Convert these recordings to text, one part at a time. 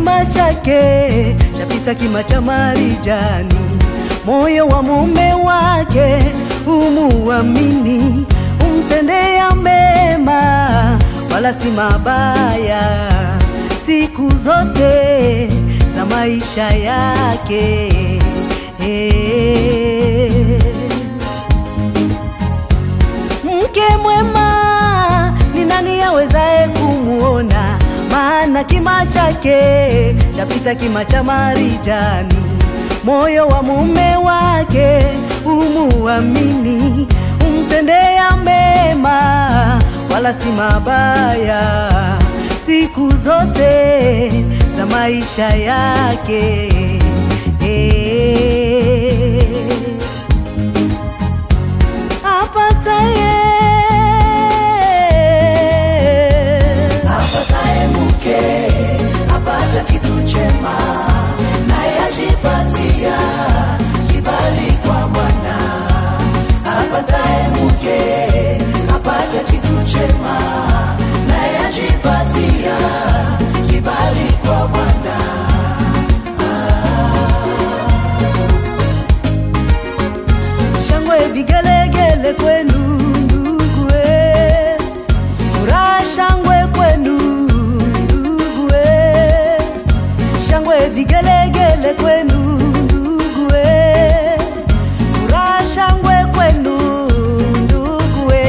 kima chake chapita kima cha marijani, moyo wa mume wake umuamini, umtendea mema wala si mabaya siku zote za maisha yake. Eh. Mke mwema ni nani awezaye kumuona? Maana kima chake chapita kima cha marijani, moyo wa mume wake umuamini, umtendea mema wala si mabaya siku zote za maisha yake. Eh apataye apataye mke apata kitu chema, naye ajipatia kibali kwa Bwana. Apataye mke apata kitu chema, naye ajipatia kibali kwa Bwana. shangwe vigelegele kwenu ndugue, furaha shangwe kwenu ndugue, shangwe vigelegele kwenu ndugue, furaha shangwe kwenu ndugue.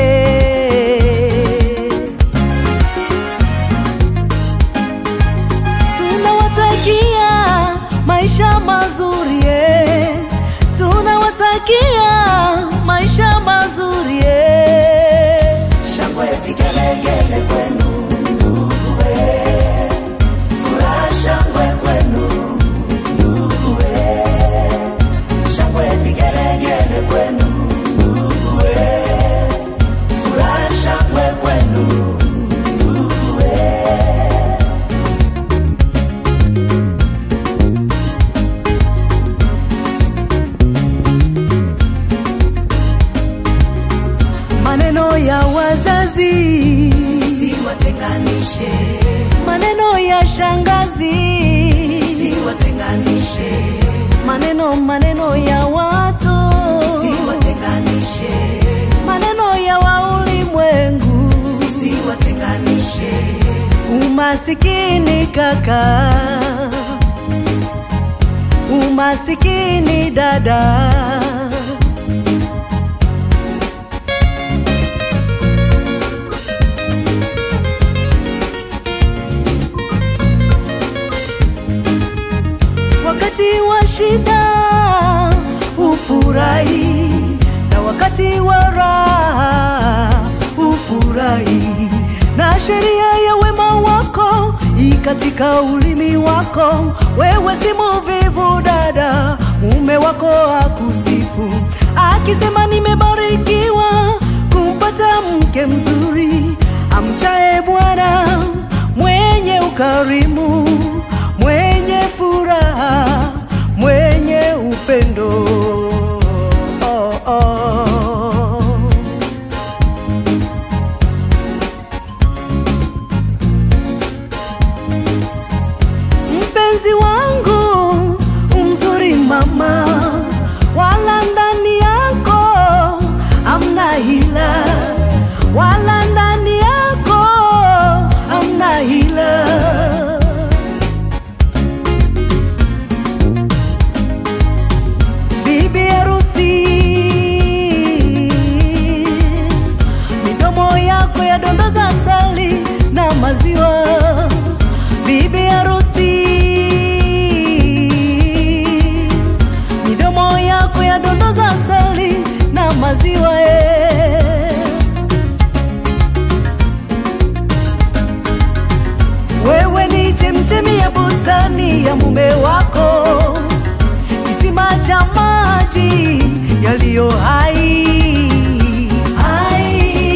tunawatakia maisha mazuri eh. tunawatakia maisha mazuri eh. Shangwe vigelegele kwenu nduguwe, furaha shangwe kwenu nduguwe, shangwe vigelegele kwenu nduguwe, furaha shangwe kwenu nduguwe. maneno ya wazazi Siwatenganishe, maneno ya shangazi siwatenganishe, maneno maneno ya watu siwatenganishe, maneno ya waulimwengu siwatenganishe. umasikini kaka umasikini dada wakati wa shida ufurahi na wakati wa raha ufurahi na sheria ya wema wako i katika ulimi wako wewe si muvivu dada mume wako akusifu akisema nimebarikiwa kumpata mke mzuri amchae bwana mwenye ukarimu mwenye furaha mwenye upendo oh, oh. mpenzi wangu umzuri mama wala ndani yako amna hila wala ndani yako amna hila bibi harusi midomo yako yadondoza asali na maziwa bibi harusi midomo yako yadondoza asali na maziwa eh. wewe ni chemchemi ya bustani ya mume wako kisima cha maji yaliyo hai hai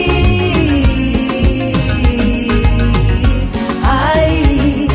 hai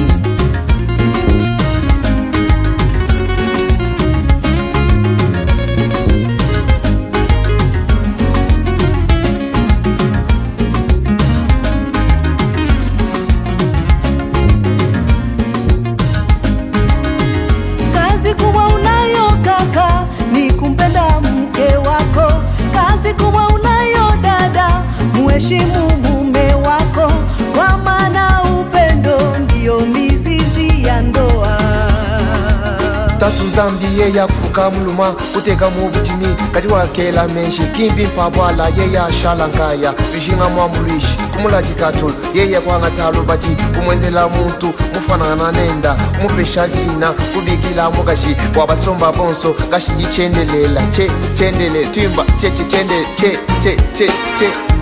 nsambi ye yakufuka muluma kuteka mu butimi kati wakela menshi kimbi mpabwala ye yashala nkaya vishinga mwambuluishi kumulajikatulu ye yakwanga talo bati kumwenzela muntu mufanana nenda mupesha dina kubikila mukashi wabasomba bonso kashi jichendelela che chendele twimba che che chendele che che che che